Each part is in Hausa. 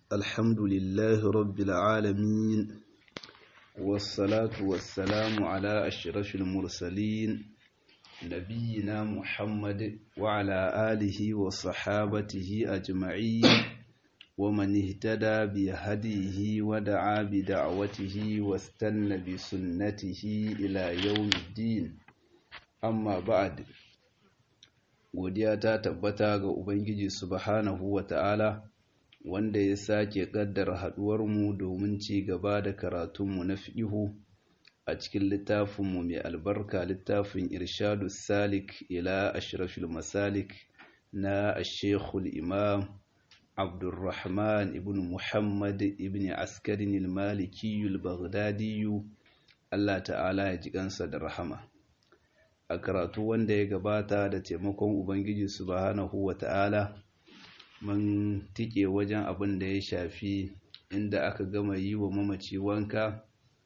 الحمد لله رب العالمين والصلاة والسلام على أشرف المرسلين نبينا محمد وعلى آله وصحابته أجمعين ومن اهتدى بهديه ودعا بدعوته واستنى بسنته إلى يوم الدين amma ba'ad godiya ta tabbata ga ubangiji subhanahu wata'ala wanda ya sake kaddara haduwarmu domin ci gaba da karatunmu na fiqhu a cikin littafinmu mai albarka littafin irshadu salik ila ashrafil masalik na ashekul imam abdurrahman ibn muhammad ibn askarin al-maliki al-baghdadi Allah ta'ala ya ji kansa da rahama a karatu wanda ya gabata da taimakon ubangiji subhanahu wata'ala mun tike wajen abin da ya shafi inda aka gama yi wa mamaci wanka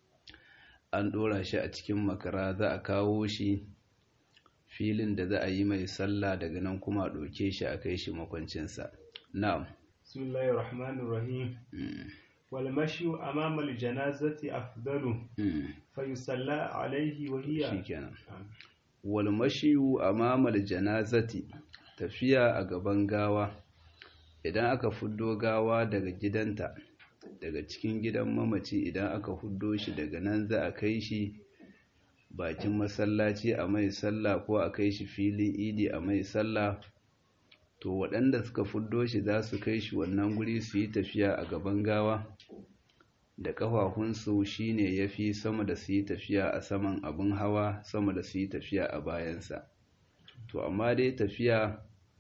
an ɗora shi a cikin makara za a kawo shi filin da za a yi mai sallah daga nan kuma a ɗauke shi a kai shi makwancinsa na'am bismillahir rahmanir rahim wal mashyu amama al janazati afdalu fa yusalla alayhi wa hiya shikenan wal mashiyu amamal janazati tafiya a gaban gawa idan aka fuddo gawa daga gidanta daga cikin gidan mamaci idan aka fuddo shi daga nan za a kai shi bakin masallaci a mai sallah ko a kai shi filin idi a mai sallah to waɗanda suka fuddo shi za su kai shi wannan guri su yi tafiya a gaban gawa da ƙafafunsu shine ya fi sama da su yi tafiya a saman abin hawa sama da su yi tafiya a bayansa to amma dai tafiya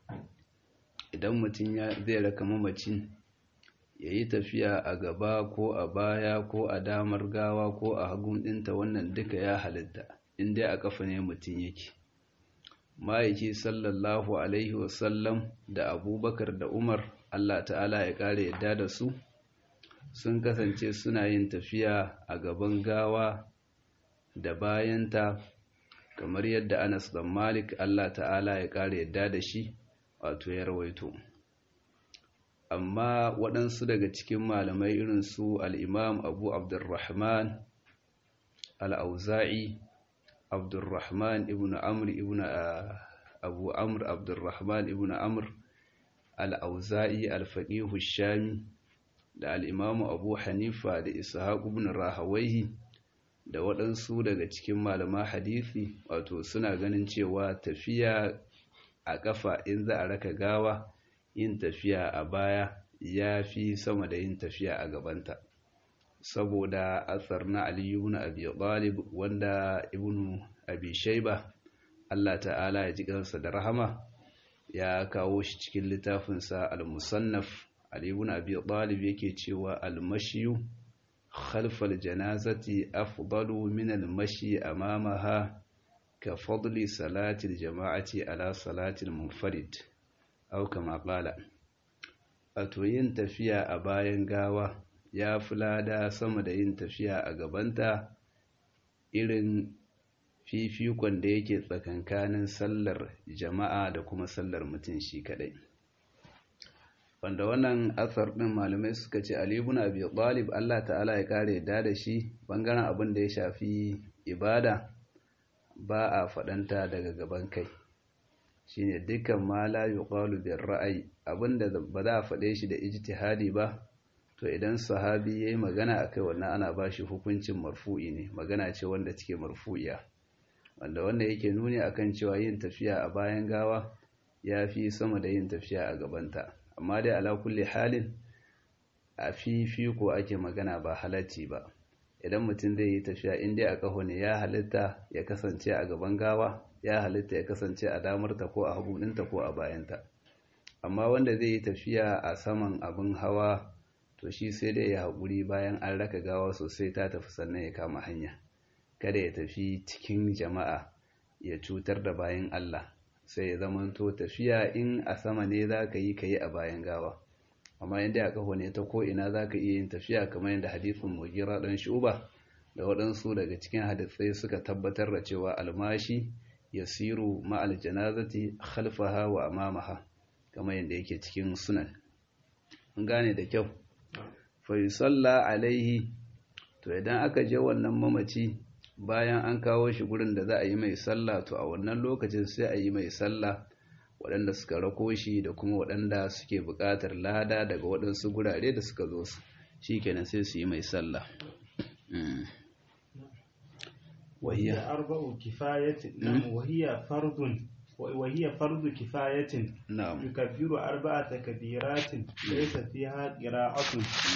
idan mutum zai raka mamacin ya yi tafiya a gaba ko a baya ko a damar gawa ko a hagun ɗinta wannan duka ya halitta inda a ƙafa ne mutum yake ma'aiki sallallahu alaihi wasallam da abubakar da umar allah ta'ala ya ƙara yadda da su sun kasance suna yin tafiya a gaban gawa da bayanta kamar yadda Anas dan Malik Allah ta'ala ya ƙara yadda da shi wato ya rawaito amma waɗansu daga cikin malamai irin su al-Imam Abu Abdurrahman al-Auza'i Abdurrahman ibn Amr ibn Abu Amr Abdurrahman ibn Amr al-Auza'i al-Faqih shami da al'imamu abu hanifa da ishaq ibn rahawaihi da waɗansu daga cikin malama hadisi wato suna ganin cewa tafiya a ƙafa in za a raka gawa yin tafiya a baya ya fi sama da yin tafiya a gabanta saboda asar na aliyu ibn abi talib wanda ibn abi shaiba Allah ta'ala ya ji kansa da rahama ya kawo shi cikin littafinsa al-musannaf Ali ibn Abi Talib yake cewa al-mashyu khalfal janazati afdalu min al-mashi amamaha ka fadli salati al-jama'ati ala salati al-munfarid aw kama qala wato yin tafiya a bayan gawa ya fi lada sama da yin tafiya a gabanta irin fifikon da yake tsakankanin sallar jama'a da kuma sallar mutum shi kadai wanda wannan asar ɗin malamai suka ce Ali ibn Abi Talib Allah ta'ala ya kare da da shi bangaren abin da ya shafi ibada ba a faɗanta daga gaban kai shine dukkan ma la yuqalu bir ra'ayi abinda ba za a faɗe shi da ijtihadi ba to idan sahabi yayi magana akai wannan ana ba shi hukuncin marfu'i ne magana ce wanda take marfu'iya wanda wanda yake nuni akan cewa yin tafiya a bayan gawa ya fi sama da yin tafiya a gabanta amma dai ala kulli halin a fifiko ake magana ba halacci ba idan mutum zai yi tafiya in dai a kaho ne ya halitta ya kasance a gaban gawa ya halitta ya kasance a damarta ko a haguninta ko a bayanta amma wanda zai yi tafiya a saman abin hawa to shi sai dai ya haƙuri bayan an raka gawa sosai ta tafi sannan ya kama hanya kada ya tafi cikin jama'a ya cutar da bayan Allah sai ya zamanto tafiya in a sama ne za ka yi ka yi a bayan gawa amma yadda a kafa ne ta ko'ina za ka iya yin tafiya kamar yadda hadithin mugira ɗan shuba da waɗansu daga cikin hadisai suka tabbatar da cewa almashi ya siru ma'al janazati khalfaha wa amamaha kamar yadda yake cikin sunan an gane da kyau fa yusalla alaihi to idan aka je wannan mamaci bayan an kawo shi gurin da za a yi mai sallah to a wannan lokacin sai a yi mai sallah waɗanda suka rako shi da kuma waɗanda suke buƙatar lada daga waɗansu gurare da suka zo su shi kenan sai su yi mai sallah وهي أربع كفاية نعم وهي فرض وهي فرض كفاية نعم يكبر أربع تكبيرات ليس فيها قراءة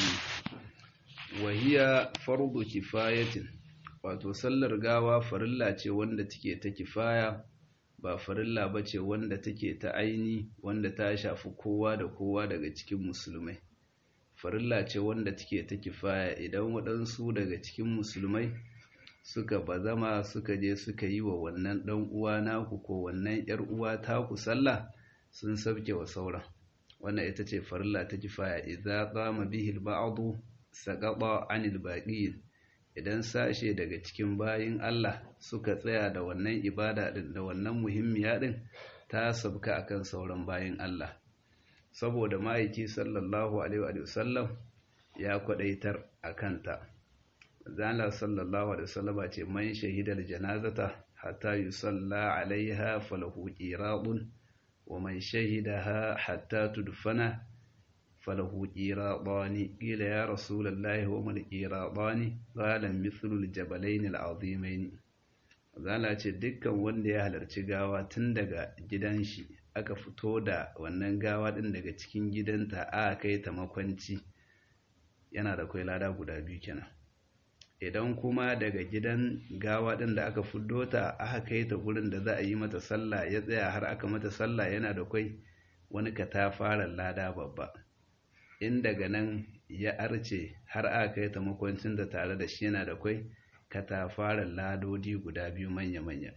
وهي فرض كفاية wato sallar gawa farilla ce wanda take ta kifaya ba farilla ba ce wanda take ta aini wanda ta shafi kowa da kowa daga cikin musulmai farilla ce wanda take ta kifaya idan waɗansu daga cikin musulmai suka bazama suka je suka yi wa wannan ɗan uwa naku ko wannan ‘yar uwa taku sallah sun sabke wa sauran wannan ita ce farilla ta kifaya idza qama bihi al-ba'du saqata 'anil baqiyin idan sashe daga cikin bayin Allah suka tsaya da wannan ibada din da wannan muhimmiya din ta sabka akan sauran bayin Allah saboda ma'aiki sallallahu alaihi wa sallam ya kwadaitar akan ta zala sallallahu alaihi wasallama ce man shahidal janazata hatta yusalla alaiha falahu qiradun wa man shahidaha hatta tudfana falahu qiradani qila ya rasulullahi wa mal qiradani qala mithlu aljabalain al'azimain zala ce dukkan wanda ya halarci gawa tun daga gidan shi aka fito da wannan gawa din daga cikin gidanta aka kai ta makwanci yana da kai lada guda biyu kenan idan kuma daga gidan gawa ɗin da aka fuddo ta aka kai ta gurin da za a yi mata sallah ya tsaya har aka mata sallah yana da kwai wani katafaren lada babba in daga nan ya arce har aka kai ta makwancin da tare da shi yana da kwai katafaren ladodi guda biyu manya-manya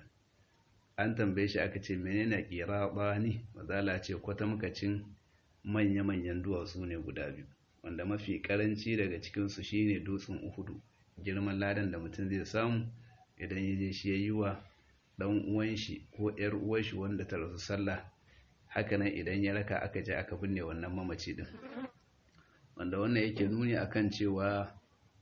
an tambaye shi aka ce menene ƙira ne mazala ce kwatamkacin manya-manyan duwatsu ne guda biyu wanda mafi karanci daga cikinsu shine dutsen uhudu girman ladan da mutum zai samu idan ya je shi ya yi wa ɗan uwan shi ko ‘yar uwan shi wanda ta rasu sallah hakanan idan ya raka aka je aka binne wannan mamaci din wanda wannan yake nuni akan cewa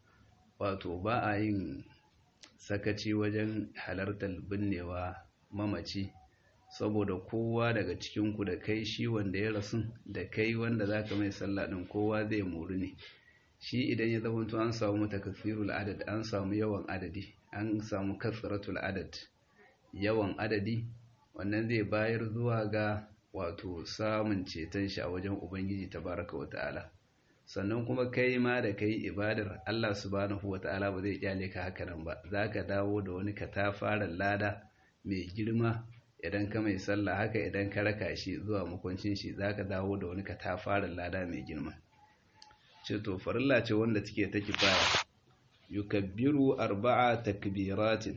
wato ba a yin sakaci wajen halartar binnewa mamaci saboda kowa daga cikinku da kai shi wanda ya rasu da kai wanda za ka mai sallah ɗin kowa zai mori ne shi idan ya zama an samu matakasirul adad an samu yawan adadi an samu kasratul adad yawan adadi wannan zai bayar zuwa ga wato samun ceton shi a wajen ubangiji tabaraka wa ta'ala sannan kuma kai ma da kai ibadar Allah subhanahu wa ta'ala ba zai kyale ka haka nan ba zaka dawo da wani katafaren lada mai girma idan ka mai sallah haka idan ka raka shi zuwa makwancin shi zaka dawo da wani katafaren lada mai girma ce to farilla ce wanda take ta kifaya yukabbiru arba'a takbiratin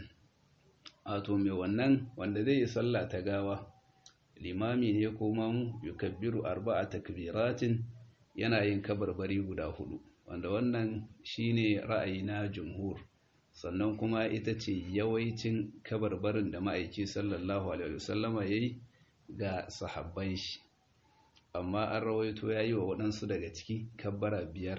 wato mai wannan wanda zai yi sallah ta gawa limami ne ko mamu yukabbiru arba'a takbiratin yana yin kabarbari guda hudu wanda wannan shine ra'ayi na jumhur sannan kuma ita ce yawaicin kabarbarin da ma'aiki sallallahu alaihi wasallama yayi ga sahabban shi amma an rawaito ya yi wa waɗansu daga ciki kabbara biyar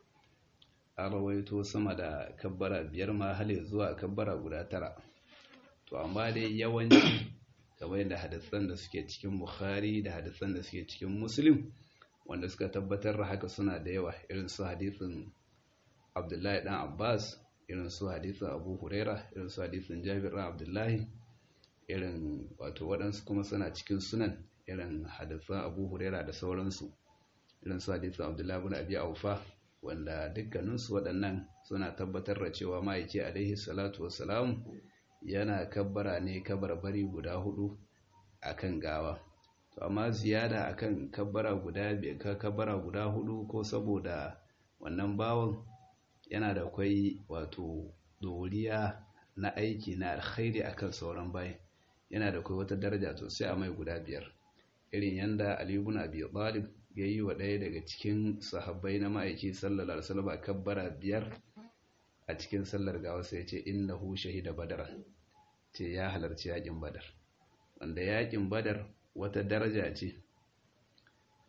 an rawaito sama da kabbara biyar ma hali zuwa kabbara guda tara to amma dai yawanci kamar da hadisan da suke cikin bukhari da hadisan da suke cikin muslim wanda suka tabbatar da haka suna da yawa irin su hadisin abdullahi dan abbas irin su hadisin abu huraira irin su hadisin jabir dan abdullahi irin wato waɗansu kuma suna cikin sunan irin hadisan abu huraira da sauransu irin su hadisan abdullahi bin abi aufa wanda dukkaninsu waɗannan suna tabbatar da cewa ma'aiki alaihi salatu wassalam yana kabbara ne kabarbari guda hudu akan gawa to amma ziyada akan kabbara guda biyar kabbara guda hudu ko saboda wannan bawon yana da kwai wato doriya na aiki na alkhairi akan sauran bayan yana da kwai wata daraja to sai a mai guda biyar irin yanda Ali ibn Abi Talib ya yi wa ɗaya daga cikin sahabbai na ma'aiki sallallahu alaihi wasallam kabbara biyar a cikin sallar gawa sai ya ce innahu shahida badar ce ya halarci yakin badar wanda yakin badar wata daraja ce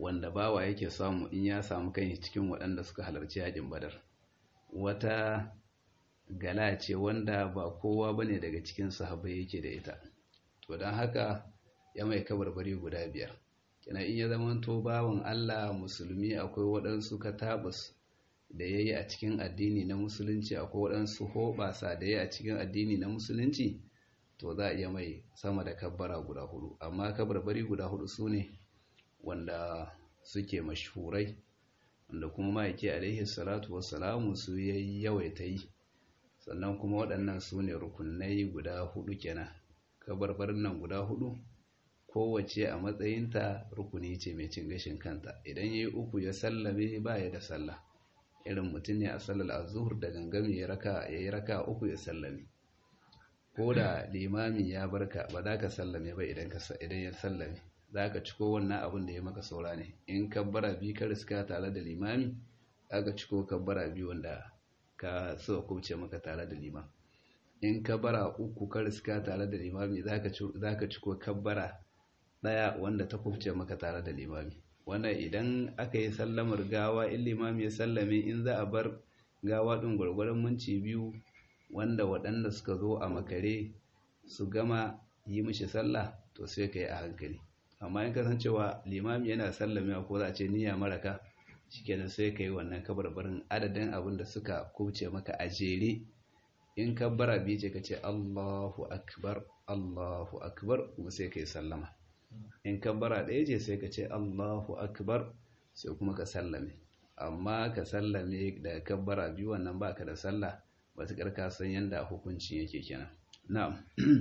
wanda bawa yake samu in ya samu kai cikin waɗanda suka halarci yakin badar wata gala ce wanda ba kowa bane daga cikin sahabbai yake da ita to don haka ya mai kabarbari guda biyar kina in ya zamanto bawan Allah musulmi akwai waɗansu katabus da ya yi a cikin addini na musulunci akwai waɗansu hoɓasa da ya yi a cikin addini na musulunci to za a iya mai sama da kabbara guda hudu amma kabarbari guda hudu su ne wanda suke mashhurai wanda kuma ma'aiki alaihi salatu wassalamu su yayi yawaita yi sannan kuma waɗannan su ne rukunai guda hudu kenan kabarbarin nan guda hudu kowace a matsayinta rukuni ce mai cin gashin kanta idan ya yi uku ya sallame ba ya da sallah irin mutum ne a sallar azuhur da gangami ya yi raka uku ya sallame ko da limami ya barka ba za ka sallame ba idan ya sallame za ka ciko wannan abin da ya maka saura ne in kabbara biyu ka riska tare da limami za ka ciko kabbara biyu wanda ka so kubce maka tare da limam in kabbara uku ka riska tare da limami za ka ciko kabbara ɗaya wanda ta kubce maka tare da limami wannan idan aka yi sallamar gawa in limami ya sallame in za a bar gawa ɗin gwargwaron minci biyu wanda waɗanda suka zo a makare su gama yi mishi sallah to sai ka yi a hankali amma in kasancewa limami yana sallame ko za a ce niyya maraka shikenan sai ka yi wannan kabarbarin adadin abin da suka kubce maka a jere in kabbara biyu ce ka ce Allahu akbar Allahu akbar kuma sai ka yi sallama in kabbara ɗaya ce sai ka ce Allahu akbar sai kuma ka sallame amma ka sallame da kabbara biyu wannan baka da sallah matuƙar ka san yadda hukuncin yake kenan na'am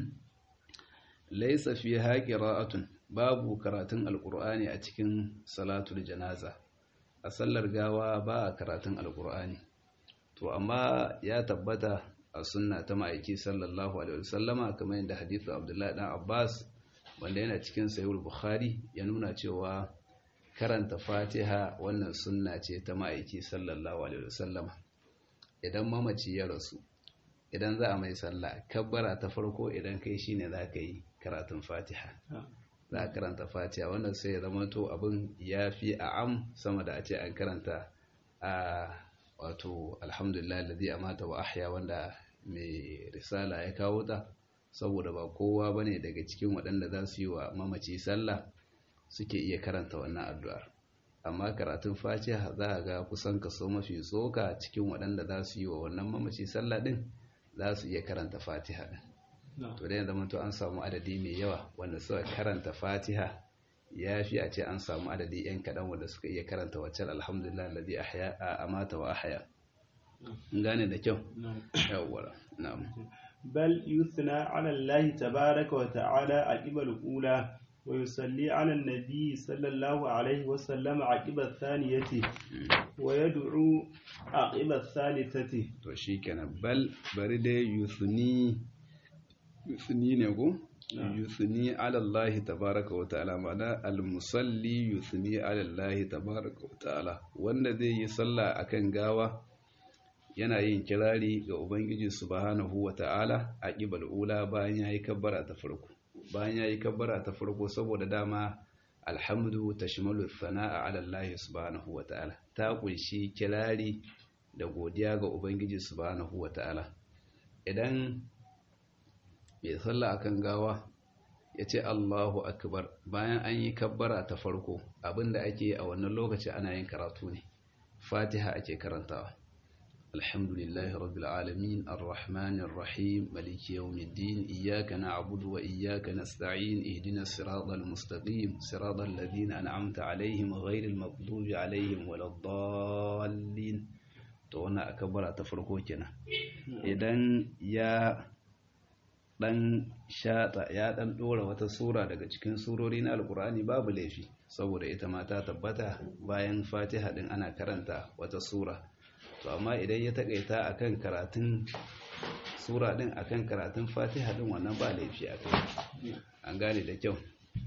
laysa fi haqira'atun babu karatun alqur'ani a cikin salatul janaza a sallar gawa ba a karatun alqur'ani to amma ya tabbata a sunna ta ma'aiki sallallahu alaihi wasallama kamar yadda hadithu abdullahi dan abbas wanda yana cikin sahih bukhari ya nuna cewa karanta fatiha wannan sunna ce ta ma'aiki sallallahu alaihi wasallama idan mamaci ya rasu idan za a mai sallah kabbara ta farko idan kai shine za ka yi karatun fatiha za a karanta fatiha wannan sai ya zama to abin ya fi a am sama da a ce an karanta a wato alhamdulillah ladhi amata wa ahya wanda mai risala ya kawo ta saboda ba kowa bane daga cikin waɗanda za su yi wa mamaci sallah suke iya karanta wannan addu'ar amma karatun fatiha za a ga kusan kaso mafi tsoka cikin waɗanda za su yi wa wannan mamaci sallah ɗin za su iya karanta fatiha ɗin to da zama to an samu adadi mai yawa wanda suka karanta fatiha ya fi a ce an samu adadi yan kaɗan wanda suka iya karanta waccan alhamdulillah ladhi ahya a amata wa ahya gane da kyau yawwa na'am bal yusna ala allah tabaaraka wa ta'ala aqibal ula ويصلي على النبي صلى الله عليه وسلم عقب الثانية ويدعو عقب الثالثة to shikenan bal bari dai yusni yusni ne ko yusni ala Allah tabaaraka wa ta'ala ma'ana al-musalli yusni ala Allah tabaaraka wa ta'ala wanda zai yi sallah akan gawa yana yin kirari ga ubangiji subhanahu wa ta'ala aqibal ula bayan yayi kabbara ta farko bayan ya yi kabbara ta farko saboda dama alhamdu ta shimalu sana'a ala Allah subhanahu wa ta'ala ta kunshi kirari da godiya ga Ubangiji subhanahu wa ta'ala idan mai sallah akan gawa ya ce Allahu akbar bayan an yi kabbara ta farko abinda ake a wannan lokaci ana yin karatu ne fatiha ake karantawa الحمد لله رب العالمين الرحمن الرحيم ملك يوم الدين إياك نعبد وإياك نستعين اهدنا الصراط المستقيم صراط الذين أنعمت عليهم غير المغضوب عليهم ولا الضالين تونا أكبر تفرقو كنا إذن يا dan shata ya dan dora wata sura daga cikin surori na alkur'ani babu laifi saboda ita ma ta tabbata bayan fatiha din ana karanta wata sura to amma idan ya takaita akan karatun sura din akan karatun fatiha din wannan ba laifi a kai an gane da kyau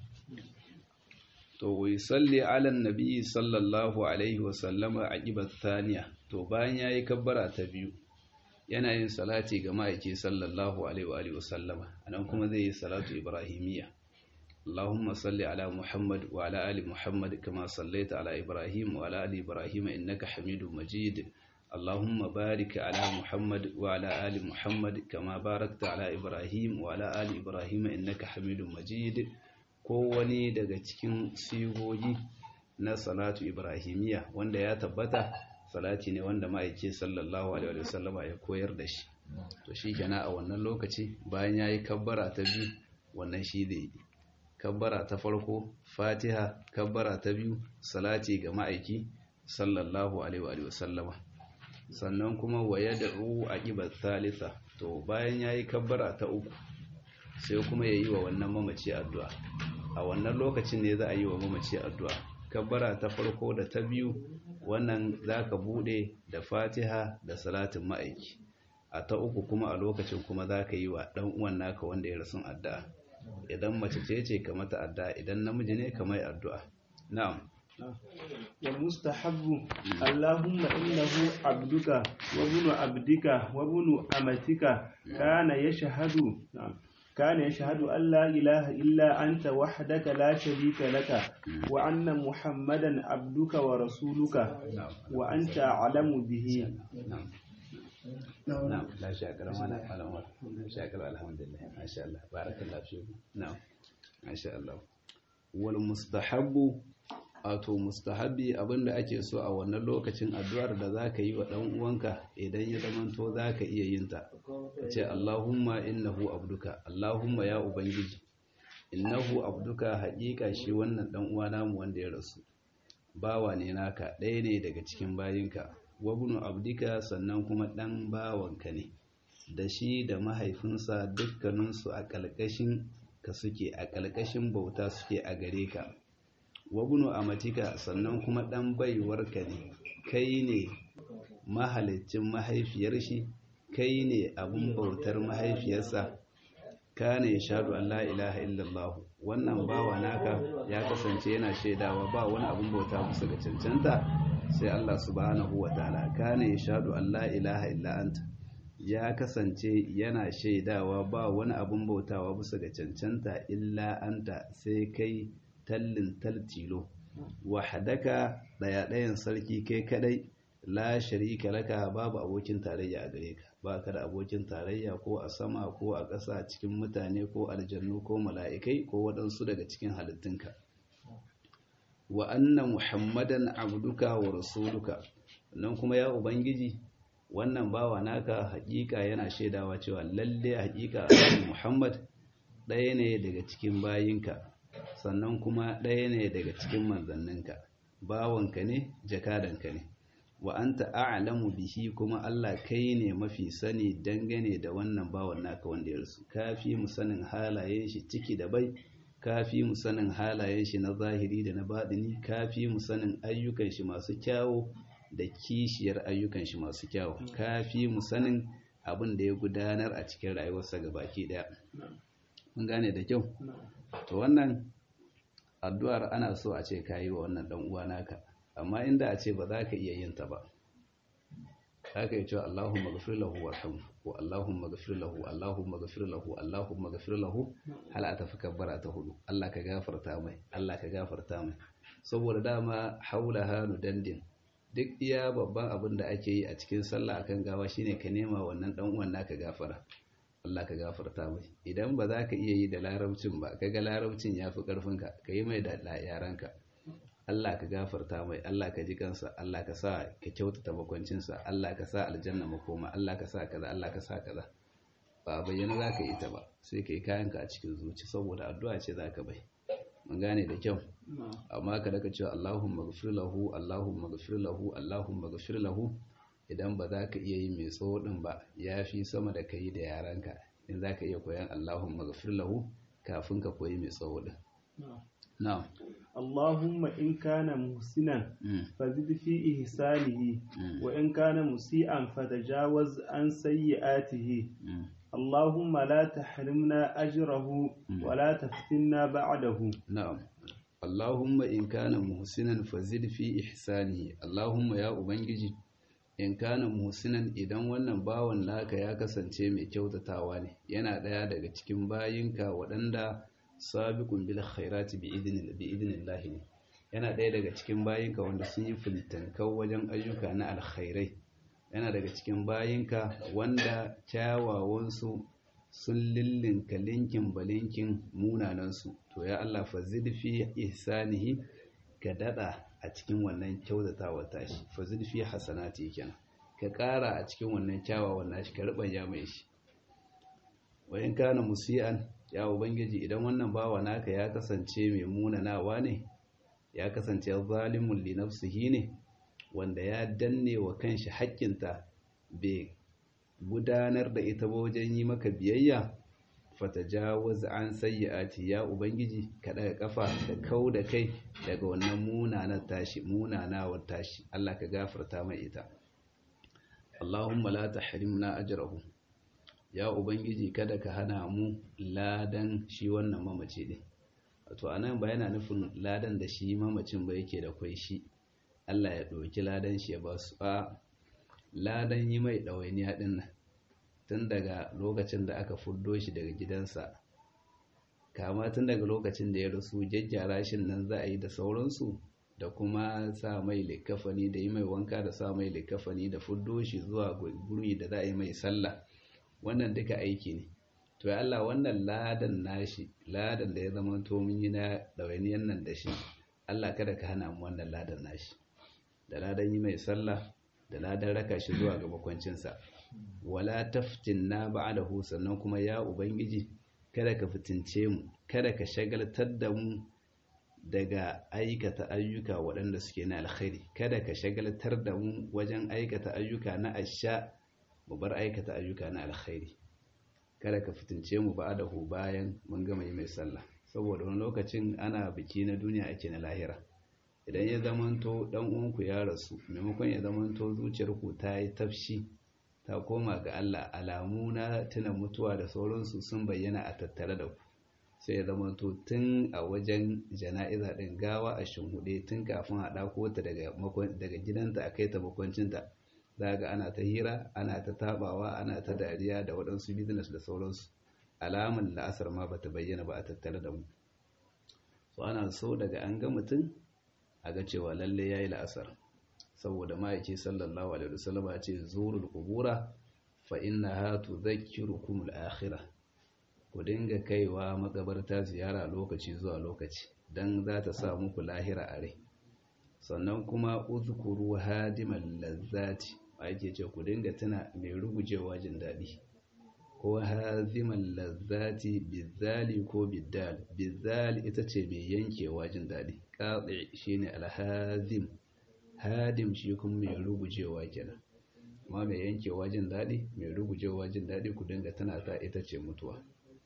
to wai salli ala nabi sallallahu alaihi wasallama aqibat thaniya to bayan yayi kabbara ta biyu yana yin salati ga ma'aiki sallallahu alaihi wa alihi wasallama anan kuma zai yi salatu ibrahimiyya اللهم صل على محمد وعلى آل محمد كما صليت على إبراهيم وعلى آل إبراهيم إنك حميد مجيد اللهم بارك على محمد وعلى آل محمد كما باركت على إبراهيم وعلى آل إبراهيم إنك حميد مجيد kowani daga cikin sigogi na salatu ibrahimiya wanda ya tabbata salati ne wanda ma'aike sallallahu alaihi wasallama ya koyar da shi to shi kenan a wannan lokaci bayan ya yi kabbara ta biyu wannan shi da yi kabbara ta farko fatiha kabbara ta biyu salati ga ma'aiki sallallahu alaihi wasallama sannan kuma waya da ruhu a ƙibar thalitha to bayan ya yi kabbara ta uku sai kuma ya yi wa wannan mamaci addu'a a wannan lokacin ne za a yi wa mamaci addu'a kabbara ta farko da ta biyu wannan za ka buɗe da fatiha da salatin ma'aiki a ta uku kuma a lokacin kuma za ka yi wa ɗan uwan naka wanda ya rasu addu'a idan mace ce ce ka mata addu'a idan namiji ne ka mai addu'a na'am والمستحب اللهم إنه عبدك وابن عبدك وابن أمتك كان يشهد كان يشهد أن لا إله إلا أنت وحدك لا شريك لك وأن محمدا عبدك ورسولك وأنت أعلم به نعم نعم لا شاكر ما على عمر شاكر الحمد لله ما شاء الله بارك الله فيك نعم ما شاء الله والمستحب wato mustahabi abinda ake so a wannan lokacin addu'ar da zaka yi wa dan uwanka idan ya zamanto zaka iya yin ta ce Allahumma innahu abduka Allahumma ya ubangiji innahu abduka haƙiƙa shi wannan dan uwa namu wanda ya rasu bawa ne naka ɗaya ne daga cikin bayinka wabnu abdika sannan kuma ɗan bawanka ne da shi da mahaifinsa dukkaninsu a ƙalƙashin ka suke a ƙalƙashin bauta suke a gare ka wabnu amatika sannan kuma ɗan baiwarka ne kai ne mahalicin mahaifiyar shi kai ne abin bautar mahaifiyarsa kana ya shaɗu Allah ilaha illallah wannan bawa naka ya kasance yana shaidawa ba wani abin bauta musu ga cancanta sai Allah subhanahu wa ta'ala kana ya shaɗu Allah ilaha illa anta ya kasance yana shaidawa ba wani abin bautawa bisa ga cancanta illa anta sai kai tallin taltilo wahadaka daya ɗayan sarki kai kadai la sharika laka babu abokin tarayya a gare ka ba ka da abokin tarayya ko a sama ko a ƙasa cikin mutane ko aljannu ko mala'ikai ko waɗansu daga cikin halittunka wa anna muhammadan abduka wa rasuluka nan kuma ya ubangiji wannan bawa naka haƙiƙa yana shaidawa cewa lalle haƙiƙa muhammad ɗaya ne daga cikin bayinka sannan kuma ɗaya ne daga cikin manzanninka bawanka ne jakadanka ne wa anta a'lamu bihi kuma Allah kai ne mafi sani dangane da wannan bawan naka wanda ya rasu kafi mu sanin halayen shi ciki da bai kafi mu sanin halayen shi na zahiri da na baɗini kafi mu sanin ayyukan shi masu kyawu da kishiyar ayyukan shi masu kyawu kafi mu sanin abin da ya gudanar a cikin rayuwarsa gabaki daya mun gane da kyau to wannan addu'ar ana so a ce kayi wa wannan dan uwa naka amma inda a ce ba za ka iya yin ta ba haka yi cewa Allahumma gafir lahu warhamhu ko Allahumma gafir lahu Allahumma gafir lahu Allahumma gafir lahu hal a tafi kabbara ta hudu Allah ka gafarta mai Allah ka gafarta mai saboda dama haula hanu dandin duk iya babban abin da ake yi a cikin sallah akan gawa shine ka nema wannan dan uwan naka gafara Allah ka gafarta mai idan ba za ka iya yi da larabcin ba kaga larabcin yafi karfinka ka yi mai da yaranka Allah ka gafarta mai Allah ka ji kansa Allah ka sa ka kyautata makwancinsa Allah ka sa aljanna makoma Allah ka sa kaza Allah ka sa kaza ba bayyana za ka yi ta ba sai ka yi kayanka a cikin zuci saboda addu'a ce za ka bai mun gane da kyau amma ka daga cewa Allahumma ghfir lahu Allahumma ghfir lahu Allahumma ghfir lahu idan ba za ka iya yi mai tsawo din ba ya fi sama da ka yi da yaranka in za ka iya koyan Allahumma ghfir lahu kafin ka koyi mai tsawo din na'am اللهم إن كان محسنا فزد في إحسانه وإن كان مسيئا فتجاوز عن سيئاته اللهم لا تحرمنا أجره ولا تفتنا بعده نعم اللهم إن كان محسنا فزد في إحسانه اللهم يا أبنجي in kana muhsinan idan wannan bawan naka ya kasance mai kyautatawa ne yana ɗaya daga cikin bayinka waɗanda sabiqun bil khairati bi idnillahi ne yana ɗaya daga cikin bayinka wanda sun yi filtankau wajen ayyuka na alkhairai yana daga cikin bayinka wanda kyawawansu sun lillinka linkin balinkin munanansu to ya Allah fa zidfi ihsanihi ka dada a cikin wannan kyautatawa tashi fa zidfi hasanati kenan ka ƙara a cikin wannan kyawawan nashi ka rubanya mai shi wayan kana musian ya ubangiji idan wannan bawa naka ya kasance mai munanawa ne ya kasance zalimun li nafsihi ne wanda ya danne wa kanshi haƙƙinta bai gudanar da ita ba wajen yi maka biyayya fatajawaz an sayyi'ati ya ubangiji ka daga kafa da kau da kai daga wannan munanar tashi munanawar tashi Allah ka gafarta mai ita Allahumma la tahrimna ajrahu ya ubangiji kada ka hana mu ladan shi wannan mamaci din wato anan ba yana nufin ladan da shi mamacin ba yake da kwai shi Allah ya ɗauki ladan shi ya ba su a ladan yi mai ɗawainiya ɗin nan tun daga lokacin da aka fuddo shi daga gidansa kama tun daga lokacin da ya rasu jajjara shi nan za a yi da sauransu da kuma sa mai likafani da yi mai wanka da sa mai likafani da fuddo shi zuwa guri da za a yi mai sallah wannan duka aiki ne to ya Allah wannan ladan nashi ladan da ya zama to mun yi na ɗawainiyar nan da shi Allah kada ka hana mu wannan ladan nashi da ladan yi mai sallah da ladan raka shi zuwa ga makwancinsa wala taftinna ba'dahu sannan kuma ya ubangiji kada ka fitince mu kada ka shagaltar da mu daga aikata ayyuka waɗanda suke na alkhairi kada ka shagaltar da mu wajen aikata ayyuka na asha mu bar aikata ayyuka na alkhairi kada ka fitince mu ba'dahu bayan mun gama yi mai sallah saboda wani lokacin ana biki na duniya ake na lahira idan ya zamanto dan uwanku ya rasu maimakon ya zamanto zuciyarku ta yi tafshi ta koma ga Allah alamu na tuna mutuwa da sauransu sun bayyana a tattare da ku sai ya zamanto tun a wajen jana'iza din gawa a shinhuɗe tun kafin a ɗako ta daga gidanta a kai ta makwancinta za ga ana ta hira ana ta tabawa ana ta dariya da waɗansu business da sauransu alamun la'asar ma bata bayyana ba a tattare da mu so ana so daga an ga mutum a ga cewa lalle yayi la'asar saboda ma'aiki sallallahu alaihi wasallam ya ce zurul qubura fa innaha tudhakkirukum al-akhirah ku dinga kaiwa makabarta ziyara lokaci zuwa lokaci dan za ta sa muku lahira a rai sannan kuma uzkuru hadimal lazzati ake ce ku dinga tuna mai rugujewa jin daɗi ko hazimal lazzati bizali ko biddal bizali ita ce mai yankewa jin daɗi qati shine alhazim hadim shi kuma mai rugujewa kenan amma mai yankewa jin daɗi mai rugujewa jin daɗi ku dinga tana ta ita ce mutuwa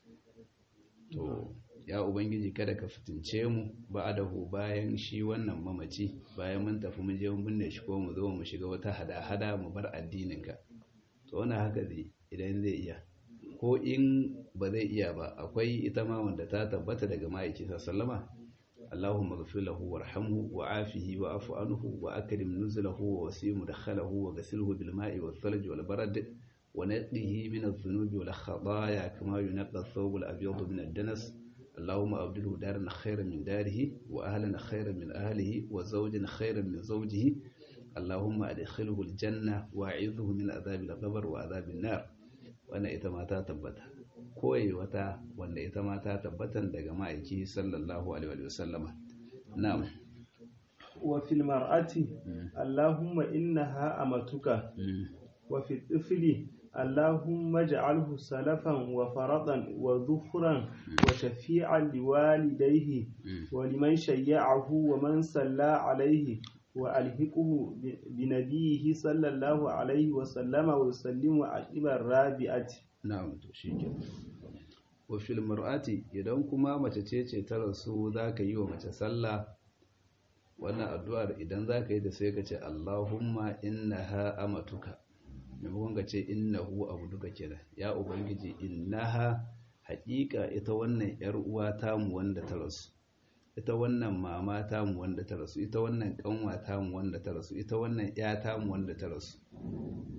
to ya ubangiji kada ka fitince mu ba'adahu bayan shi wannan mamaci bayan mun tafi mun je mun binne shi ko mu zo mu shiga wata hada-hada mu bar addinin ka to wannan haka zai idan zai iya ko in ba zai iya ba akwai ita ma wanda ta tabbata daga ma'aiki sallama اللهم اغفر له وارحمه وعافه واعف عنه واكرم نزله ووسيع مدخله وغسله بالماء والثلج والبرد ونقه من الذنوب والخطايا كما ينقى الثوب الابيض من الدنس اللهم ابدله دارا خيرا من داره واهلا خيرا من اهله وزوجا خيرا من زوجه اللهم ادخله الجنه واعذه من عذاب القبر وعذاب النار وانا ita tabbata koyi wata wanda ita ma ta tabbatan daga ma'aiki sallallahu alaihi wa sallama na'am wa fil mar'ati allahumma innaha amatuka wa fi tifli allahumma ij'alhu salafan wa faradan wa dhufran wa shafi'an liwalidayhi wa liman shayya'ahu wa man salla alayhi wa alhiquhu bi nabiyhi sallallahu alaihi wa sallama wa yusallimu aqibar rabi'ati na'am to shikenan wa fil mar'ati idan kuma mace ce ce ta rasu zaka yi wa mace sallah wannan addu'ar idan zaka yi da sai ka ce Allahumma innaha amatuka maimakon ka ce innahu abuduka kenan ya ubangiji innaha haƙiƙa ita wannan yar uwa tamu wanda ta rasu ita wannan mama tamu wanda ta rasu ita wannan kanwa tamu wanda ta rasu ita wannan ya tamu wanda ta rasu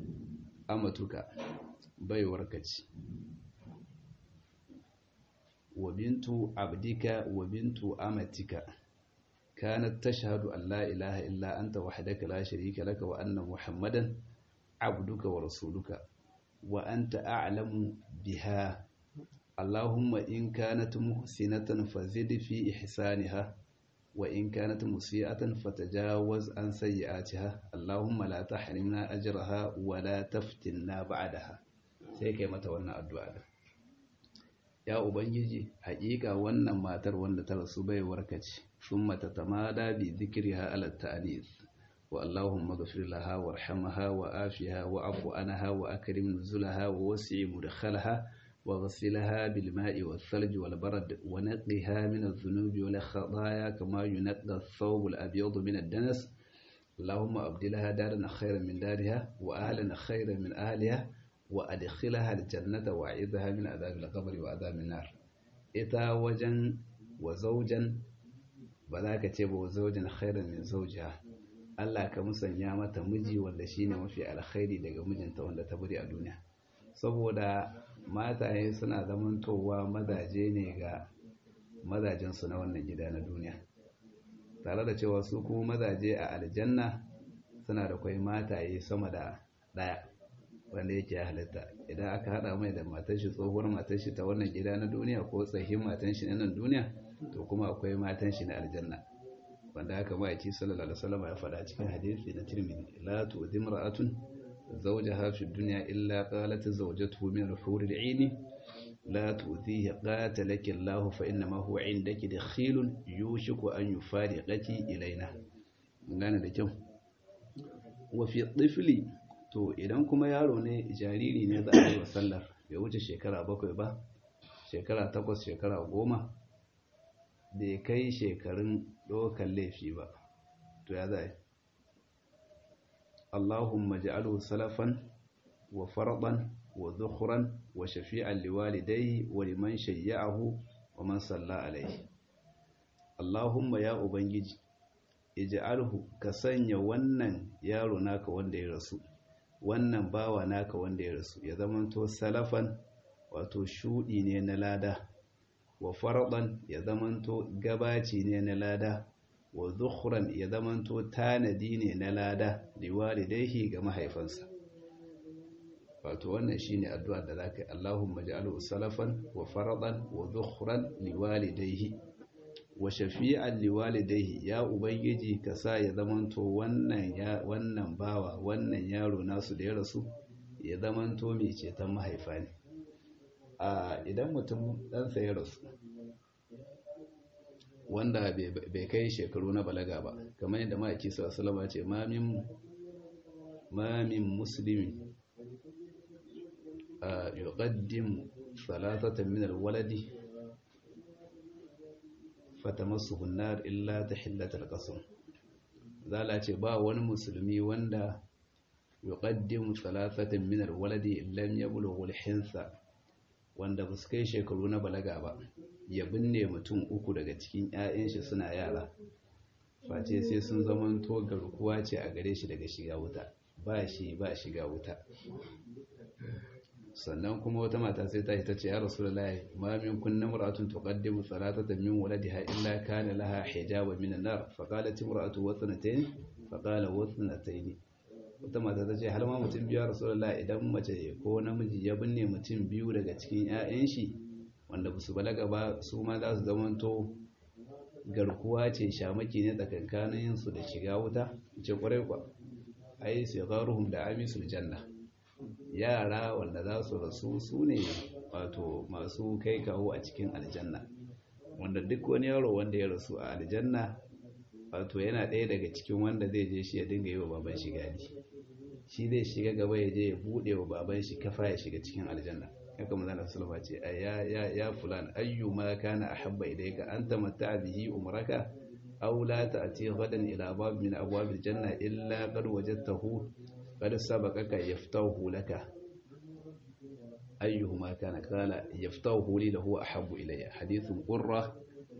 amatuka baiwarka ce wa bintu abdika wa bintu amatika kanat tashhadu an la ilaha illa anta wahdaka la sharika laka wa anna muhammadan abduka wa rasuluka wa anta a'lamu biha اللهم إن كانت محسنة فزد في إحسانها وإن كانت مسيئة فتجاوز عن سيئاتها اللهم لا تحرمنا أجرها ولا تفتنا بعدها sai kai mata wannan addu'a da ya ubangiji haƙiƙa wannan matar wanda ta rasu bai warkace sun mata tamada bi zikriha ala ta'anis wa allahumma ghfir laha warhamha wa afiha wa afu anha wa akrim nuzulaha wa wasi' mudkhalaha وغسلها بالماء والثلج والبرد ونقها من الذنوب والخطايا كما ينقى الثوب الأبيض من الدنس اللهم أبدلها دارا خيرا من دارها وأهلا خيرا من أهلها وأدخلها الجنة وأعيذها من عذاب القبر وعذاب النار إتا وجن وزوجا بذاك تيب وزوجا خيرا من زوجها Allah ka musanya mata miji wanda shine mafi alkhairi daga mijinta wanda ta bari a duniya saboda mataye suna zamantowa mazaje ne ga mazajensu na wannan gida na duniya tare da cewa su kuma mazaje a aljanna suna da kwai mataye sama da ɗaya wanda yake halitta idan aka haɗa mai da matar shi tsohuwar matar shi ta wannan gida na duniya ko tsahin matan shi na nan duniya to kuma akwai matan shi na aljanna wanda haka ma'aiki sallallahu alaihi wasallam ya faɗa cikin hadisi na tirmidhi la tu'dhim ra'atun زوجها في الدنيا إلا قالت زوجته من الحور العين لا تؤذيه قاتلك الله فإنما هو عندك دخيل يوشك أن يفارقك إلينا gane da kyau wafi tsifili to idan kuma yaro ne jariri ne za a yi wa sallar bai wuce shekara bakwai ba shekara takwas shekara goma bai kai shekarun ɗaukar laifi ba to ya za اللهم اجعله سلفا وفرضا وذخرا وشفيعا لوالديه ولمن شيعه ومن صلى عليه اللهم يا ubangiji ij'alhu ka sanya wannan yaro naka wanda ya rasu wannan bawa naka wanda ya rasu ya zamanto salafan wato shudi ne na lada wa faradan ya zamanto gabaci ne na lada wa zukhran ya zamanto tanadi ne na lada liwalidaihi ga mahaifansa wato wannan shine addu'ar da zaka yi Allahumma ja'alhu salafan wa faradan wa zukhran liwalidaihi wa shafi'an liwalidaihi ya ubangiji ka sa ya zamanto wannan ya wannan bawa wannan yaro nasu da ya rasu ya zamanto mai ceton mahaifa ne a idan mutum ɗansa ya rasu wanda bai kai shekaru na balaga ba kamar yadda ma'aiki sallama ce mamin mamin muslimin a yuqaddim salatatan min alwaladi fatamassuhu an-nar illa tahillat al-qasam zala ce ba wani musulmi wanda yuqaddim salatatan min alwaladi lam yablughu al-hinsa wanda ba su kai shekaru na balaga ba ya binne mutum uku daga cikin 'ya'yan shi suna yara face sai sun zamanto garkuwa ce a gare shi daga shiga wuta ba shi ba shiga wuta sannan kuma wata mata sai ta ta ce ya rasulullahi ma min kunna mar'atun tuqaddimu salatata min waladiha illa kana laha hijaba min an-nar fa qalat imra'atu wa thnatayn fa qala wa thnatayn wata mata ta ce har ma mutum biyu rasulullahi idan mace ko namiji ya binne mutum biyu daga cikin 'ya'yan shi wanda ba su balaga ba su ma za su zamanto garkuwa ce shamaki ne tsakankanin su da shiga wuta ce kwarai kwa ai su garuhum da amisul janna yara wanda za su rasu su ne wato masu kai kawo a cikin aljanna wanda duk wani yaro wanda ya rasu a aljanna wato yana ɗaya daga cikin wanda zai je shi ya dinga yi wa baban shi gadi shi zai shiga gaba ya je ya buɗe wa baban shi kafa ya shiga cikin aljanna haka manzon sallama ce ya ya ya fulan ayyuma kana ahabba ilayka anta matta'a bihi umraka aw la ta'ti ghadan ila bab min abwab aljanna illa qad wajadtahu qad sabaqaka yaftahu laka ayyuhuma kana qala yaftahu li lahu ahabbu ilayya hadithun qurra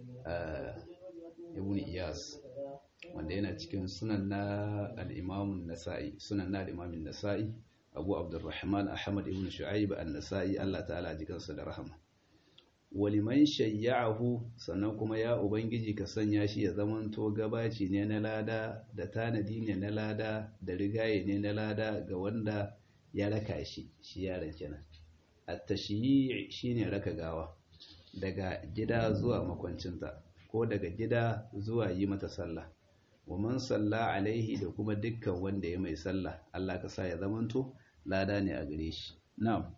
ibn iyas wanda yana cikin sunan na al-imam an-nasa'i sunan na al-imam an-nasa'i abu abdurrahman ahmad ibn shu'aib an-nasa'i Allah ta'ala jikansa da rahama waliman shayya'ahu sannan kuma ya ubangiji ka sanya shi ya zamanto gabaci ne na lada da tanadi ne na lada da rigaye ne na lada ga wanda ya raka shi shi yaron kenan at-tashyi' shine raka gawa daga gida zuwa makwancinta ko daga gida zuwa yi mata sallah wa man salla alaihi da kuma dukkan wanda ya mai sallah Allah ka sa ya zamanto lada ne a gare shi na'am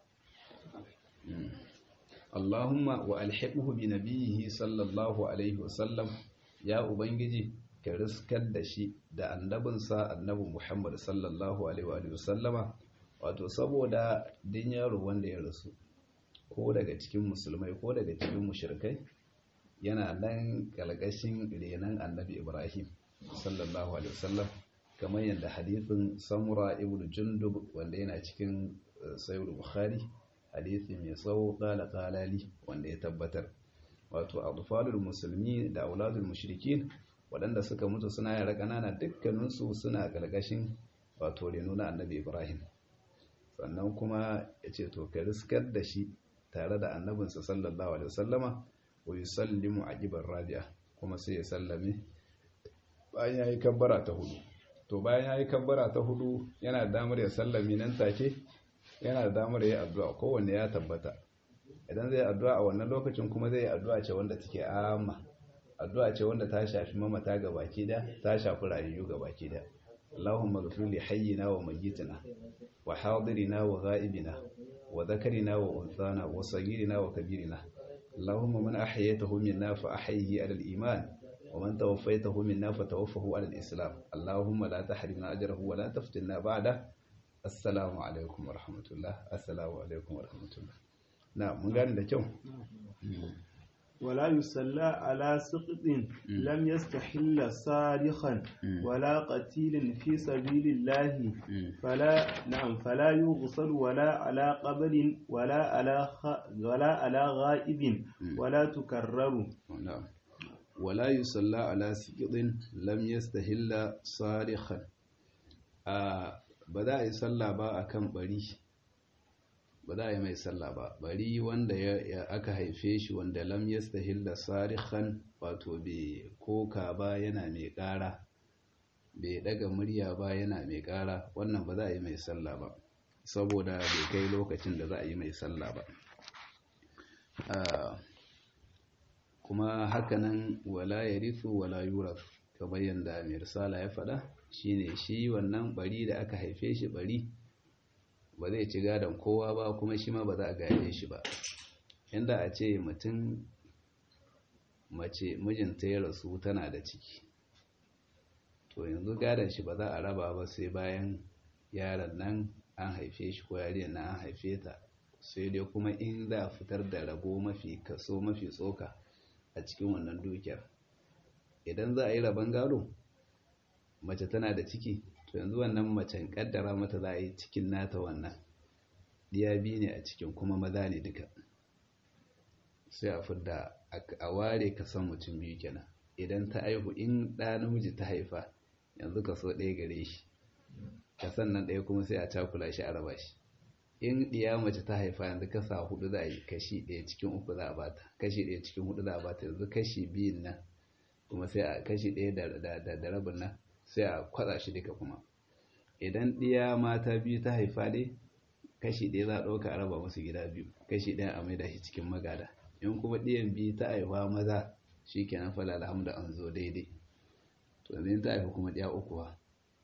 Allahumma wa alhiqhu bi nabiyhi sallallahu alaihi wasallam ya ubangiji ka riskar da shi da annabinsa annabi Muhammad sallallahu alaihi wa sallama wato saboda din yaro wanda ya rasu ko daga cikin musulmai ko daga cikin mushrikai yana nan kalgashin renan annabi Ibrahim sallallahu alaihi wasallam kamar yadda hadithin Samura ibn Jundub wanda yana cikin Sahih Bukhari hadisi mai tsawo kala kalali wanda ya tabbatar wato adfalul musulmi da auladul mushrikin waɗanda suka mutu suna yara ƙanana dukkaninsu suna galgashin wato reno na annabi ibrahim sannan kuma ya ce to ka riskar da shi tare da annabinsa sallallahu alaihi wasallama wa yusallimu aqibar rabi'a kuma sai ya sallame bayan yayi kabbara ta hudu to bayan yayi kabbara ta hudu yana da damar ya sallame nan take yana da damar yi addu'a kowanne ya tabbata idan zai addu'a a wannan lokacin kuma zai yi addu'a ce wanda take amma addu'a ce wanda ta shafi mamata ga baki da ta shafi rayuwa ga baki da Allahumma ghfir li hayyina wa mayyitina wa hadirina wa ghaibina wa dhakarina wa unthana wa saghirina wa kabirina Allahumma man ahyaytahu minna fa ahyihi ala al-iman wa man tawaffaytahu minna fa tawaffahu ala al-islam Allahumma la tahrimna ajrahu wa la taftinna ba'da assalamu alaikum wa rahmatullah assalamu alaikum wa rahmatullah na mun gane da kyau ولا يصلى على سقط لم يستحل صارخا ولا قتيل في سبيل الله فلا نعم فلا يغسل ولا على قبر ولا على خ... ولا على غائب ولا تكرر نعم ولا يصلى على سقط لم يستحل صارخا آه ba za a yi sallah ba a kan bari ba za a yi mai sallah ba bari wanda ya aka haife shi wanda lam yastahilla sarihan wato bai koka ba yana mai ƙara bai daga murya ba yana mai ƙara wannan ba za a yi mai sallah ba saboda bai kai lokacin da za a yi mai sallah ba kuma hakanan wala ya rithu wala yuraf kamar yadda mai risala ya faɗa shine shi wannan bari da aka haife shi bari ba zai ci gadon kowa ba kuma shi ma ba za a gaje shi ba inda a ce mutum mace mijinta ya rasu tana da ciki to yanzu gadon shi ba za a raba ba sai bayan yaron nan an haife shi ko yariyar nan an haife ta sai dai kuma in za a fitar da rabo mafi kaso mafi tsoka a cikin wannan dukiyar idan za a yi rabon gado mace tana da ciki to yanzu wannan macen kaddara mata za a yi cikin nata wannan diya biyu ne a cikin kuma maza ne duka sai a fidda a ware ka san mutum biyu kenan idan ta aihu in ɗa namiji ta haifa yanzu ka so ɗaya gare shi ka sannan ɗaya kuma sai a cakula shi a raba shi in ɗiya mace ta haifa yanzu kasa hudu za a yi kashi ɗaya cikin uku za a bata kashi ɗaya cikin hudu za a bata yanzu kashi biyun nan kuma sai a kashi ɗaya da rabin nan sai a kwatsa shi duka kuma idan ɗiya mata biyu ta haifa dai kashi ɗaya za a ɗauka a raba musu gida biyu kashi ɗaya a maida shi cikin magada in kuma ɗiyan biyu ta haifa maza shi kenan fala alhamdu an zo daidai to yanzu ta haifa kuma ɗiya uku ba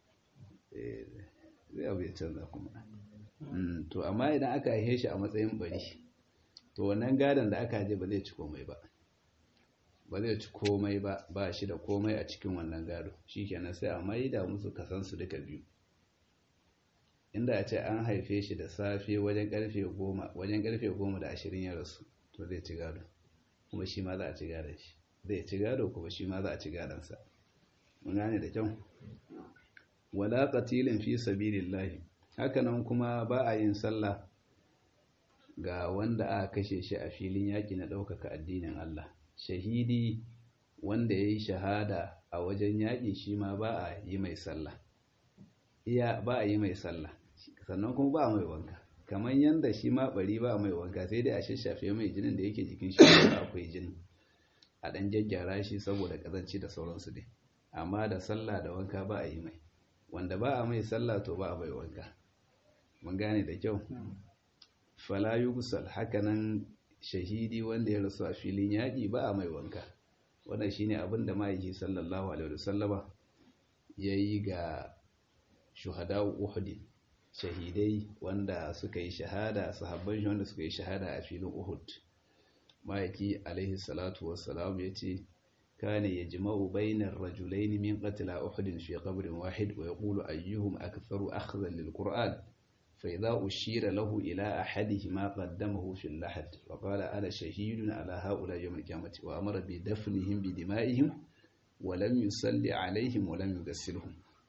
zai abu ya canza kuma to amma idan aka haife shi a matsayin bari to wannan gadon da aka je ba zai ci komai ba ba zai ci komai ba ba shi da komai a cikin wannan gado shi kenan sai a maida musu kasansu duka biyu inda a ce an haife shi da safe wajen karfe goma wajen karfe goma da ashirin ya rasu to zai ci gado kuma shi ma za a ci gadon shi zai ci gado kuma shi ma za a ci gadonsa mun gane da kyau wala qatilin fi sabilillahi hakanan kuma ba a yin sallah ga wanda aka kashe shi a filin yaƙi na ɗaukaka addinin Allah shahidi wanda ya yi shahada a wajen yaƙi shi ma ba a yi mai sallah iya ba a yi mai sallah sannan kuma ba a mai wanka kamar yanda shi ma bari ba mai wanka sai dai a shashafe mai jinin da yake jikin shi ba akwai jini a dan jaggyara shi saboda kazanci da sauransu dai amma da sallah da wanka ba a yi mai wanda ba a mai sallah to ba a mai wanka mun gane da kyau fala yugusal hakanan shahidi wanda ya rasu a filin yaƙi ba a mai wanka wannan shine abin da ma'aiki sallallahu alaihi wasallama ya yi ga shuhada uhud shahidai wanda suka yi shahada sahabban shi wanda suka yi shahada a filin uhud ma'aiki alaihi salatu wassalam ya ce كان يجمع بين الرجلين من قتل أحد في قبر واحد ويقول أيهم أكثر أخذا للقرآن فإذا أشير له إلى أحدهما قدمه في اللحد وقال أنا شهيد على هؤلاء يوم القيامة وأمر بدفنهم بدمائهم ولم يصلي عليهم ولم يغسلهم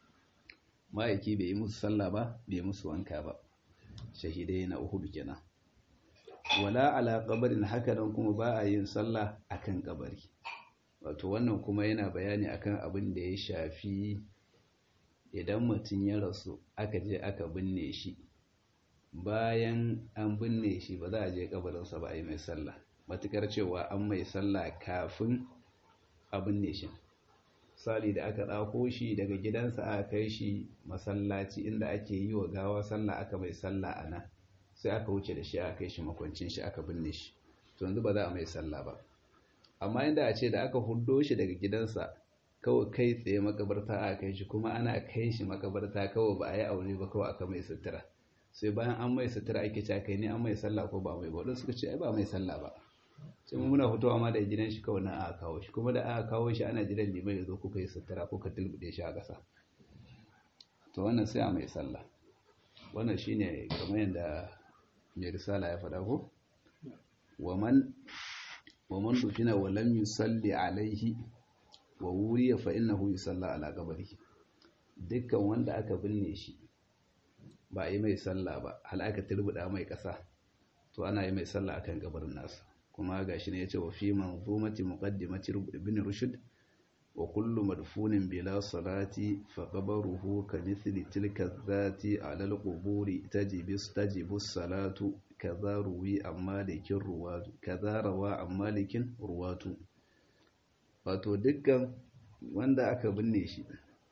ما يكي بيمس صلى با بيمس وانكا با شهيدين أهود كنا ولا على قبر هكذا كما با yin sallah akan kabari wato wannan kuma yana bayani akan abin da ya shafi idan mutum ya rasu aka je aka binne shi bayan an binne shi ba za a je kabarinsa ba a yi mai sallah matukar cewa an mai sallah kafin a binne shi sali da aka ɗauko shi daga gidansa aka kai shi masallaci inda ake yi wa gawa sallah aka mai sallah a nan sai aka wuce da shi aka kai shi makwancin shi aka binne shi to yanzu ba za a mai sallah ba amma inda a ce da aka huddo shi daga gidansa kawai kai tsaye makabarta a kai shi kuma ana kai shi makabarta kawai ba a yi aure ba kawai aka mai sutura sai bayan an mai sutura ake cewa kai ne an mai sallah ko ba mai ba wadanda suka ce ai ba mai sallah ba sai mu muna fitowa ma da gidan shi kawai na aka kawo shi kuma da aka kawo shi ana jiran liman ya zo kuka yi sutura ko ka tilbude shi a ƙasa to wannan sai a mai sallah wannan shine kamar yadda mai risala ya faɗa ko wa man ومن دفن ولم يصلي عليه ووري فإنه يصلى على قبره dukkan wanda aka binne shi ba yi mai sallah ba hal aka turbuda mai kasa to ana yi mai sallah akan kabarin nasa kuma gashi ne yace wa fi manzumati muqaddimati ibn rushd wa kullu madfunin bila salati fa qabruhu ka mithli tilka dhati ala al-quburi tajibus tajibus salatu kaza ruwi an malikin ruwatu kaza rawa an malikin ruwatu wato dukkan wanda aka binne shi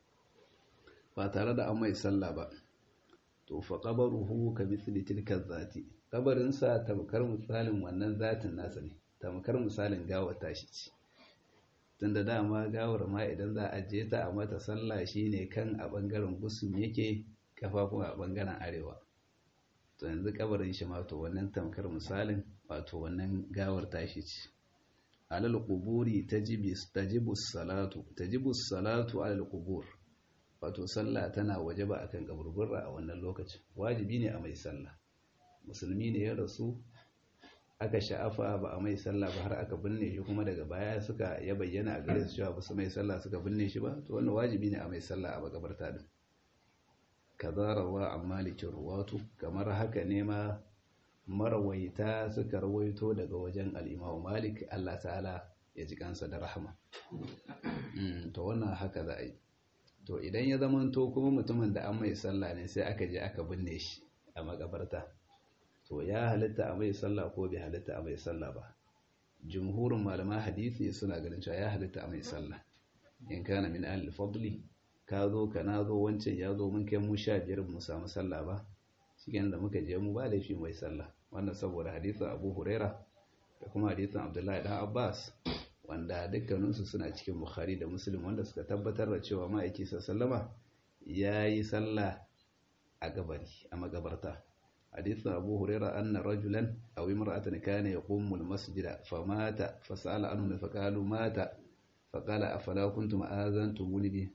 ba tare da an mai sallah ba to fa qabaruhu ka mithli tilka zati kabarin sa tamkar misalin wannan zatin nasa ne tamkar misalin gawar tashi ce tunda dama gawar ma idan za a je ta a mata sallah shine kan a bangaren gusum yake kafafun a bangaren arewa to yanzu kabarin shi ma to wannan tamkar misalin wato wannan gawar tashi ce alal quburi tajibus tajibus salatu tajibus salatu alal qubur wato sallah tana wajaba akan kaburburra a wannan lokacin wajibi ne a mai sallah musulmi ne ya rasu aka sha'afa ba a mai sallah ba har aka binne shi kuma daga baya suka ya bayyana a gare su cewa ba su mai sallah suka binne shi ba to wannan wajibi ne a mai sallah a makabarta din kaza rawa an malikin ruwatu kamar haka ne ma marawaita suka rawaito daga wajen al'imamu malik Allah ta'ala ya ji kansa da rahama to wannan haka za a yi to idan ya zamanto kuma mutumin da an mai sallah ne sai aka je aka binne shi a makabarta to ya halitta a mai sallah ko bai halitta a mai sallah ba jumhurin malaman hadisi suna ganin cewa ya halitta a mai sallah in kana min ahli fadli ka zo ka na zo wancan ya zo mun kai mu sha biyar mu samu sallah ba cikin da muka je mu ba laifi mai sallah wannan saboda hadisin abu huraira da kuma hadisin abdullahi dan abbas wanda dukkaninsu suna cikin bukhari da muslim wanda suka tabbatar da cewa ma'aiki sallama ya yi sallah a gabari a magabarta hadisin abu huraira anna rajulan aw imra'atan kana yaqumu al-masjida famata fasala anhu faqalu mata faqala afala kuntum azantumuni bi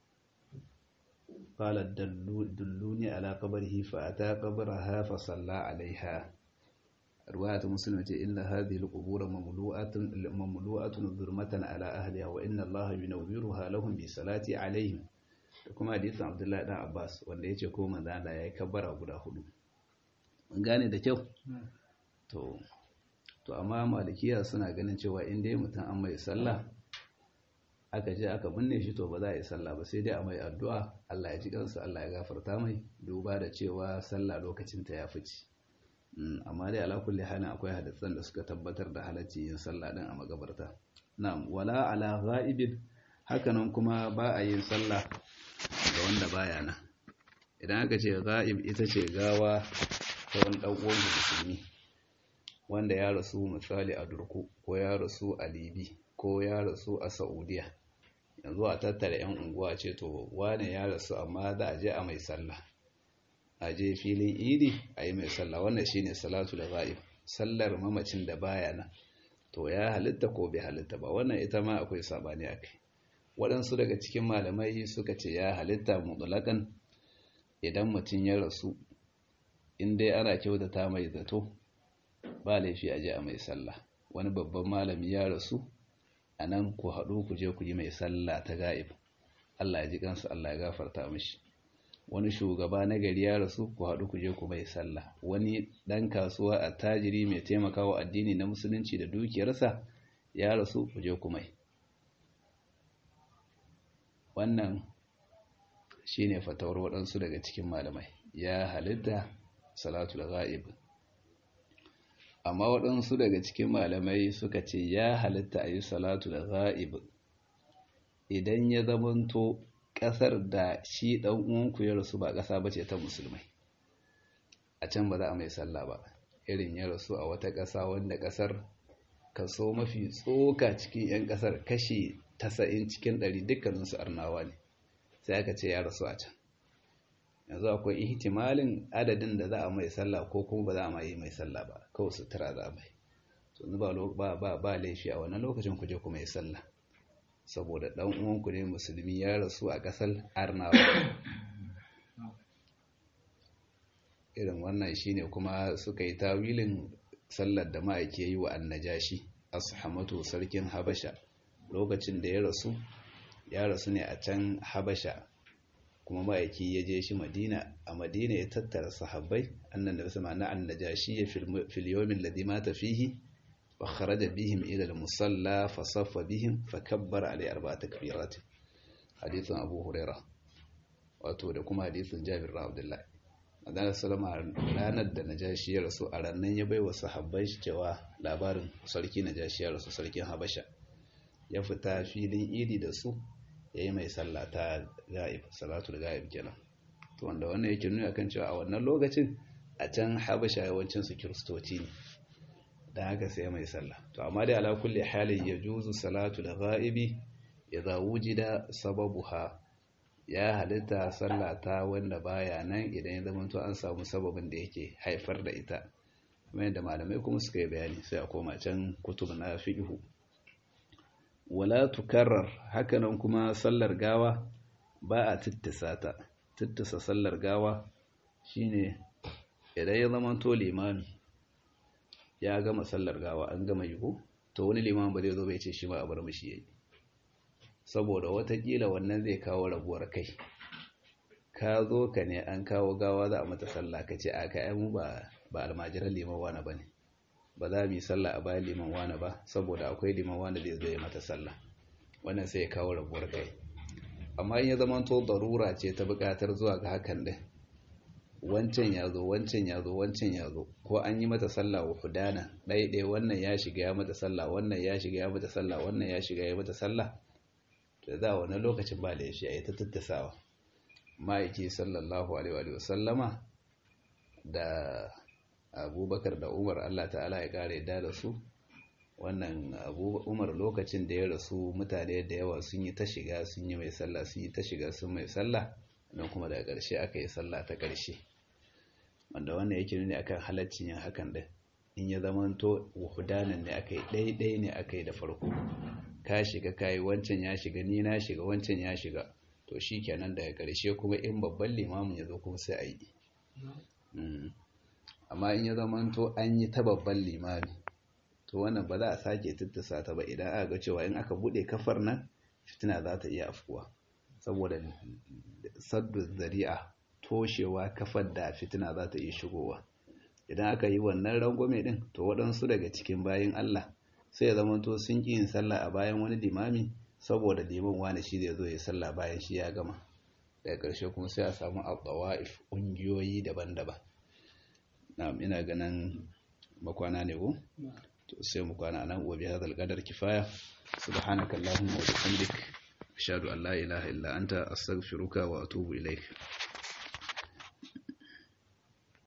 قال دلوني على قبره فأتى قبرها فصلى عليها رواية مسلمة إن هذه القبور مملوءة مملوءة ظلمة على أهلها وإن الله ينورها لهم بصلاة عليهم kuma hadisin Abdullahi dan Abbas wanda yace ko manzo Allah yayi kabbara guda hudu mun gane da kyau to to amma malikiya suna ganin cewa in dai mutum an mai sallah aka je aka binne shi to ba za a yi sallah ba sai dai a mai addu'a Allah ya ji kansa Allah ya gafarta mai duba da cewa sallah lokacin ta ya fice amma dai ala kulli halin akwai hadisan da suka tabbatar da halacci yin sallah din a magabarta na'am wala ala ghaibin hakanan kuma ba a yin sallah ga wanda baya nan idan aka ce ghaib ita ce gawa ta wani dan uwan musulmi wanda ya rasu misali a Durku ko ya rasu a Libi ko ya rasu a Saudiya yanzu a tattara yan unguwa ce to wane ya rasu amma za a je a mai sallah a je filin idi a yi mai sallah wannan shine salatu da ghaib sallar mamacin da baya nan to ya halitta ko bai halitta ba wannan ita ma akwai sabani akai waɗansu daga cikin malamai suka ce ya halitta mutlaqan idan mutum ya rasu in dai ana kyautata mai zato ba laifi a je a mai sallah wani babban malami ya rasu a nan ku haɗu ku je ku yi mai sallah ta ga'ib Allah ya ji kansa Allah ya gafarta mishi wani shugaba na gari ya rasu ku haɗu ku je ku mai sallah wani ɗan kasuwa a tajiri mai taimakawa addini na musulunci da dukiyarsa ya rasu ku je ku mai wannan shine fatawar waɗansu daga cikin malamai ya halitta salatul ghaib amma waɗansu daga cikin malamai suka ce ya halitta a yi salatul ghaib idan ya zamanto ƙasar da shi ɗan uwanku ya rasu ba ƙasa bace ta musulmai a can ba za a mai sallah ba irin ya rasu a wata ƙasa wanda ƙasar kaso mafi tsoka cikin 'yan ƙasar kashi tasa'in cikin ɗari dukkaninsu arnawa ne sai aka ce ya rasu a can yanzu akwai ihtimalin adadin da za a mai sallah ko kuma ba za a mai mai sallah ba kawai sutura za a mai yanzu ba ba ba laifi a wannan lokacin ku je ku mai sallah saboda dan uwanku ne musulmi ya rasu a kasar arnawa irin wannan shine kuma suka yi tawilin sallar da ma'aike yi wa annajashi ashamatu sarkin habasha lokacin da ya rasu ya rasu ne a can habasha kuma ma'aiki ya je shi madina a madina ya tattara sahabbai annan da sama na annajashi ya fil yawmin ladhi mata fihi wa kharaja bihim ila al-musalla fa saffa bihim fa kabbara alai arba'ata kabirat hadithun abu huraira wato da kuma hadithun jabir bin abdullah Adana Salama ranar da Najashi ya rasu a rannan ya bai wa sahabbai cewa labarin sarki Najashi ya rasu sarkin Habasha ya fita filin idi da su ya yi mai sallah ta ga'ib salatul ga'ib kenan to wanda wannan yake nuna kan cewa a wannan lokacin a can Habasha yawancin su kiristoci ne dan haka sai mai sallah to amma dai ala kulli halin yajuzu salatul ga'ibi idza wujida sababuha ya halitta sallah ta wanda baya nan idan ya zama to an samu sababin da yake haifar da ita kuma yadda malamai kuma suka yi bayani sai a koma can kutub na fiqhu wala tukarrar hakanan kuma sallar gawa ba a tittisa ta tittisa sallar gawa shine idan ya zama to limami ya gama sallar gawa an gama yigo to wani limami ba zai zo bai ce shi ma a bar mishi yayi saboda watakila wannan zai kawo rabuwar kai ka zo ka ne an kawo gawa za a mata sallah ka ce a ka mu ba ba almajiran liman wani ba ne ba za mu yi sallah a bayan liman wani ba saboda akwai liman wani zai zo ya mata sallah wannan sai ya kawo rabuwar kai amma in ya zama to darura ce ta buƙatar zuwa ga hakan din wancan ya zo wancan ya zo wancan ya zo ko an yi mata sallah wa hudana ɗaya wannan ya shiga ya mata sallah wannan ya shiga ya mata sallah wannan ya shiga ya mata sallah da za a wani lokacin ba laifi a yi ta tattasawa ma'aiki sallallahu alaihi wa sallama da abubakar da umar allah ta'ala ya kare da da su wannan umar lokacin da ya rasu mutane da yawa sun yi ta shiga sun yi mai sallah sun yi ta shiga sun mai sallah don kuma daga ƙarshe aka yi sallah ta ƙarshe wanda wannan yake nuni akan halaccin yin hakan din in ya zamanto wuhudanan ne aka yi ɗaiɗai ne aka yi da farko ka shiga kayi wancan ya shiga ni na shiga wancan ya shiga to shi kenan daga ƙarshe kuma in babban limamin ya zo kuma sai a yi amma in ya zamanto an yi ta babban limami to wannan ba za a sake tattasa ta ba idan aka ga cewa in aka buɗe kafar nan fitina za ta iya afkuwa saboda saddu zari'a toshewa kafar da fitina za ta iya shigowa idan aka yi wannan rangwame din to waɗansu daga cikin bayan Allah sai ya zamanto sun ƙi yin sallah a bayan wani limami saboda liman wani shi zai zo ya sallah bayan shi ya gama daga ƙarshe kuma sai a samu al-tawa'if ƙungiyoyi daban-daban na'am ina ganin makwana ne ko to sai mu kwana nan wa bi hadal qadar kifaya subhanakallahumma wa bihamdik ashhadu an la ilaha illa anta astaghfiruka wa atubu ilaik